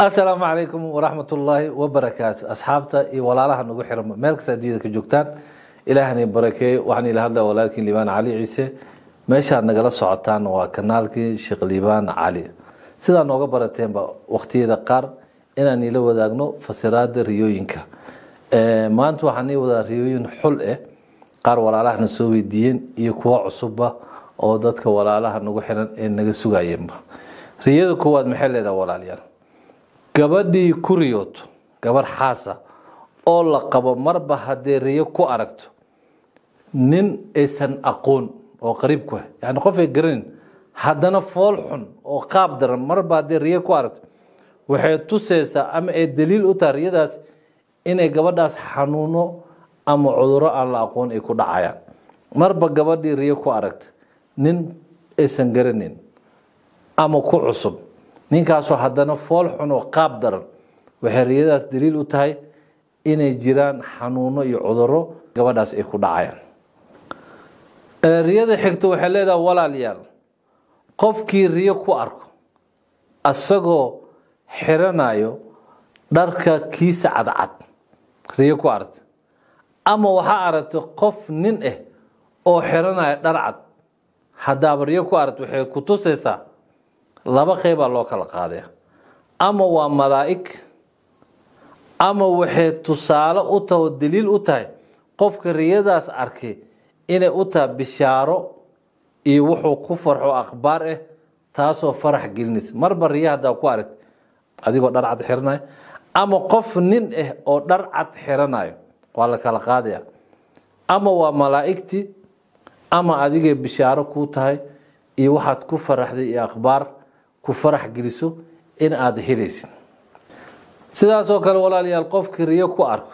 asalaamu calaykum waraxmat ullaahi wabarakaatu asxaabta iyo walaalaha nagu xiran meel kasta addunyada ka joogtaan ilaahna barakeeye waxaan ila hadlaya walaalkiin liibaan cali ciise meeshaad nagala socotaan waa kanaalkii sheekh liibaan cali sidaa nooga barateenba waqtiyada qaar inaan ila wadaagno fasiraada riyooyinka maanta waxaan ii wadaa riyooyin xul eh qaar walaalahana soo weydiiyeen iyo kuwo cusubba oo dadka walaalaha nagu xiran ee naga sugayeenba riyada koowaad maxay leedaha walaalayaal gabadhii ku riyooto gabarh xaasa oo la qabo marba haddee riyo ku aragto nin aysan aqoon oo qariib ku ah yani qof ay garanin haddana fool xun oo qaab daran marba haddee riyo ku aragto waxay tusaysaa ama ay daliil u tahay riyadaas inay gabadhaas xanuuno ama cuduro aan la aqoon ay ku dhacayaan marba gabadhii riyo ku aragta nin aysan garanin ama ku cusub ninkaasoo haddana fool xun oo qaab daran waxay riyadaas daliil u tahay inay jiraan xanuuno iyo cuduro gabadhaas ay ku dhacayaan riyada xigta waxay leedahay walaalayaal qofkii riyo ku arko asagoo xiranayo dharka kiisa cadcad riyo ku aragta ama waxaa aragtay qof nin ah oo xiranayo dhar cad haddaaba riyo ku aragta waxay ku tusaysaa laba qeybaa loo kala qaadaya ama waa malaa'ig ama waxay tusaale u tahay oo daliil u tahay qofka riyadaas arkay inay u tahay bishaaro iyo wuxuu ku farxo akhbaar ah taasoo farax gelinaysa marba riya haddaa ku aragta adigoo dhar cad xiranayo ama qof nin ah oo dhar cad xiranayo waa la kala qaadaya ama waa malaa'igtii ama adigay bishaaro kuu tahay iyo waxaad ku faraxday iyo akhbaar ku farax geliso in aada helaysid sidaasoo kale walaalayaal qofkii riyo ku arko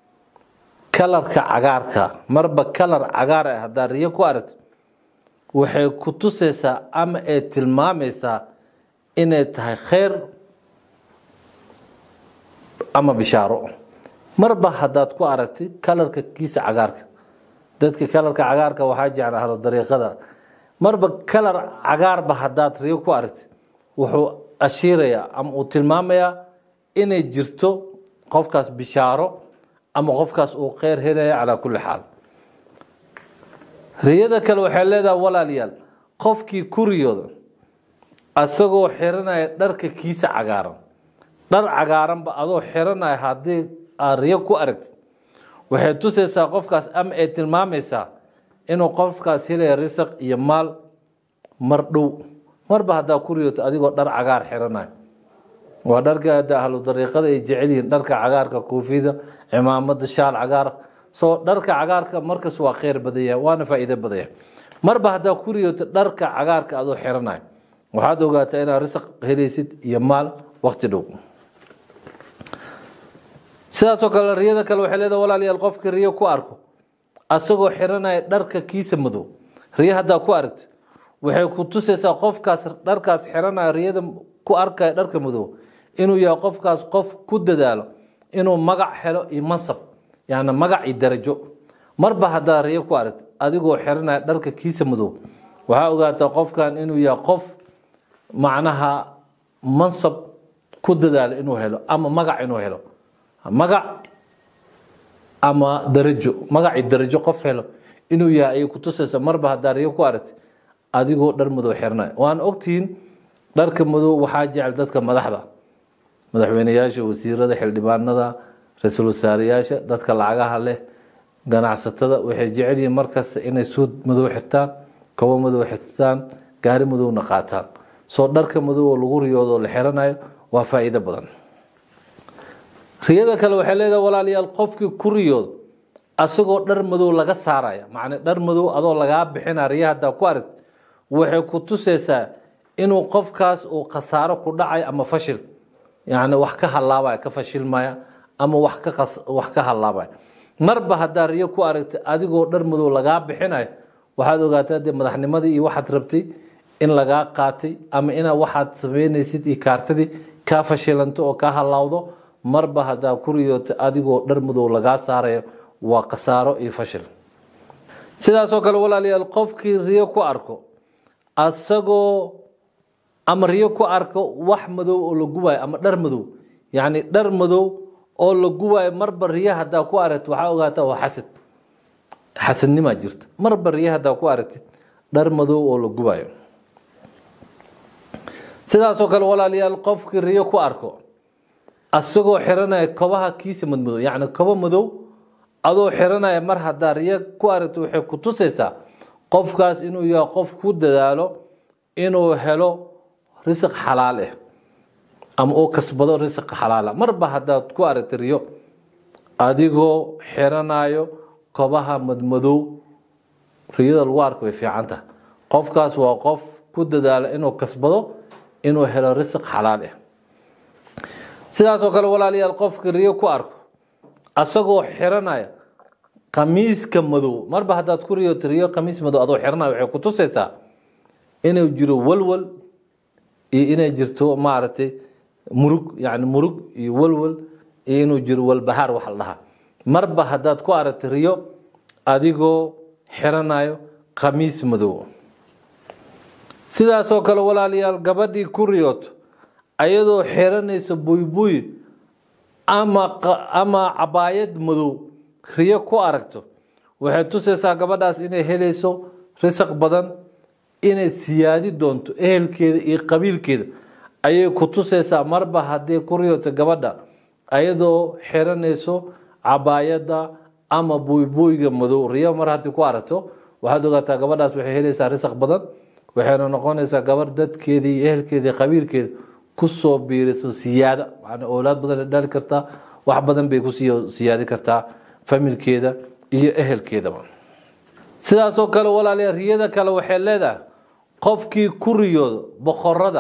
kalarka cagaarka marba kalar cagaar ah haddaa riyo ku aragto waxay ku tusaysaa ama ay tilmaamaysaa inay tahay kheyr ama bishaaro marba haddaad ku aragtay kalarka kiisa cagaarka dadka kalarka cagaarka waxaa jecla halo dariiqada marba kalar cagaarba haddaad riyo ku aragtay wuxuu ashiirayaa ama uu tilmaamayaa inay jirto qofkaas bishaaro ama qofkaas uu kheyr helaya calaa kulli xaal riyada kale waxay leedahay walaalayaal qofkii ku riyooda asagoo xiranaya dharka kiisa cagaaran dhar cagaaranba adoo xiranaya haddii aad riyo ku aragtid waxay tusaysaa qofkaas ama ay tilmaamaysaa inuu qofkaas helaya risaq iyo maal mar dhow marba haddaa ku riyooto adigoo dhar cagaar xiranayo waa dharka hadda ahlu dariiqada ay jecel yihiin dharka cagaarka koofida cimaamada shaal cagaar soo dharka cagaarka markas waa kheyr badan yahay waana faa'iido badan yahay marba haddaa ku riyooto dharka cagaarka adoo xiranayo waxaad ogaataa inaad risaq helaysid iyo maal waqti dhow sidaasoo kale riyada kale waxay leedahay walaalayaal qofka riyo ku arko asagoo xiranaya dharka kiisa madow riyo haddaa ku aragto waxay ku tusaysaa qofkaas dharkaas xiranaya riyada ku arkaya dharka madow inuu yahay qofkaas qof ku dadaalo inuu magac helo iyo mansab yani magac iyo darajo marba haddaa riyo ku aragto adigoo xiranaya dharka kiisa madow waxaa ogaataa qofkan inuu yahay qof macnaha mansab ku dadaalo inuu helo ama magac inuu helo magac ama darajo magaci darajo qof helo inuu yahay ayay ku tusaysa marba haddaa riyo ku aragti adigoo dhar madow xirnay waan ogtihiin dharka madow waxaa jecel dadka madaxda madaxweyneyaasha wasiirada xildhibaanada ra-iisul wasaarayaasha dadka lacagaha leh ganacsatada waxay jecel yihiin markasta inay suud madow xirtaan kobo madow xirtaan gaari madowna qaataan soo dharka madow oo lagu riyoodo la xiranayo waa faa'iido badan riyada kale waxay leedahay walaalayaal qofkii ku riyoodo asagoo dhar madow laga saaraya macnaa dhar madow adoo lagaa bixina riya haddaa ku aragti waxay ku tusaysaa inuu qofkaas uu khasaaro ku dhacay ama fashil yani wax ka halaabaya ka fashilmaya ama wax ka wax ka halaabaya marba haddaa riyo ku aragti adigoo dhar madow lagaa bixinayo waxaad ogaataa dee madaxnimadii iyo waxaad rabtay in lagaa qaatay ama ina waxaad sameynaysid iyo kaartadii kaa fashilanto oo kaa halaawdo marba haddaa ku riyooto adigoo dhar madow lagaa saarayo waa khasaaro iyo fashil sidaasoo kale walaalayaal qofkii riyo ku arko asagoo ama riyo ku arko wax madow oo la gubaayo ama dhar madow yacni dhar madow oo la gubaayo marba riyo haddaa ku aragtid waxaa ogaataa waa xasad xasadnimaa jirta marba riyo haddaa ku aragtid dhar madow oo la gubaayo sidaasoo kale walaalayaal qofkii riyo ku arko asagoo xiranaya kobaha kiisa madmadow yacni kobo madow adoo xiranaya mar haddaa riyo ku aragto waxay ku tusaysaa qofkaas inuu yahay qof ku dadaalo inuu helo risiq xalaal ah ama uu kasbado risiq xalaala marba haddaad ku aragta riyo adigoo xiranayo kobaha madmadow riyada lagu arko way fiican tahay qofkaas waa qof ku dadaalo inuu kasbado inuu helo risiq xalaal ah sidaasoo kale walaalayaal qofka riyo ku arko asagoo xiranaya khamiiska madow marba haddaad ku riyoto riyo khamiis madow adoo xiranaya waxay ku tusaysaa inuu jiro walwal iyo inay jirto maaragtay murug yacni murug iyo walwal iyo inuu jiro walbahaar wax la dhahaa marba haddaad ku aragta riyo adigoo xiranayo khamiis madow sidaasoo kale walaalayaal gabadhii ku riyooto ayadoo xiranaysa buybuy ama ama cabaayad madow riyo ku aragto waxay tusaysaa gabadhaas inay helayso risaq badan inay siyaadi doonto ehelkeeda iyo qabiilkeeda ayay ku tusaysaa marba haddii ku riyooto gabadha ayadoo xiranayso cabaayadda ama buybuuyga madow riyo mar haddii ku aragto waxaad ogaataa gabadhaas waxay helaysaa risaq badan waxayna noqonaysaa gabar dadkeeda iyo ehelkeeda iyo qabiilkeeda kusoo biiriso siyaada man owlaad badan dhali kartaa wax badan bay kusii siyaadi kartaa familkeeda iyo ehelkeedaba sidaasoo kale walaaliya riyada kale waxay leedahay qofkii ku riyoodo boqorada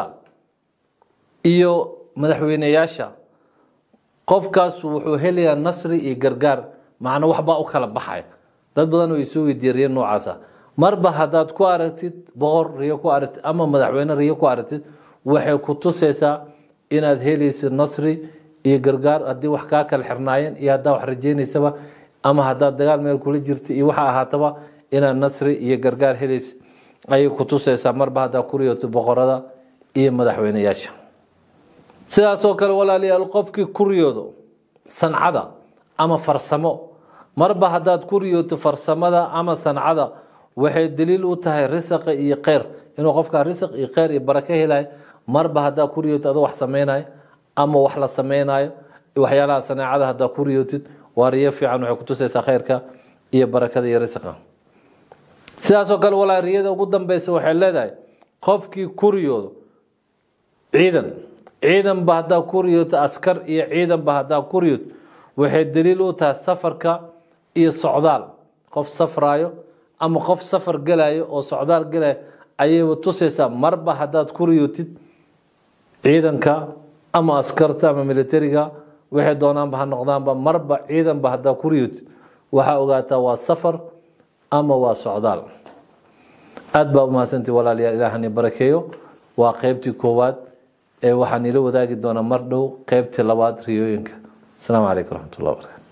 iyo madaxweyneyaasha qofkaas wuxuu helayaa nasri iyo gargaar macna waxbaa u kala baxaya dad badan oo isoo weydiiya riyo noocaasa marba haddaad ku aragtid boqor riyo ku aragtid ama madaxweyne riyo ku aragtid waxay ku tusaysaa inaad helaysid nasri iyo gargaar haddii wax kaa kala xirnaayeen iyo haddaa wax rajeynaysaba ama haddaad dagaal meel kula jirta iyo waxa ahaataba inaad nasri iyo gargaar helaysid ayay ku tusaysaa marba haddaa ku riyooto boqorada iyo madaxweyneyaasha sidaasoo kale walaalayaal qofkii ku riyoodo sancada ama farsamo marba haddaad ku riyooto farsamada ama sancada waxay daliil u tahay risaqa iyo kheyr inuu qofkaa risaq iyo kheyr iyo barako helayo marba haddaa ku riyooto adoo wax samaynayo ama wax la samaynayo waxyaalaha saneecada haddaa ku riyootid waa riyo fiican waxay kutusaysaa kheyrka iyo barakada iyo risqa sidaasoo kale walaa riyada ugu dambeysa waxay leedahay qofkii ku riyoodo ciidan ciidanba haddaa ku riyooto askar iyo ciidanba haddaa ku riyooto waxay daliil u tahay safarka iyo socdaal qof safraayo ama qof safar gelayo oo socdaal gelayo ayayba tusaysaa marba haddaad ku riyootid ciidanka ama askarta ama militariga waxay doonaanba ha noqdaanba marba ciidanba haddaa ku riyootid waxaa ogaataa waa safar ama waa socdaal aada baa umahadsantii walaalayaal ilaahani barakeeyo waa qeybtii koowaad ee waxaan ila wadaagi doonaa mar dhow qeybtii labaad riyooyinka asalaamu calaykum waraxmat ullah barakaatu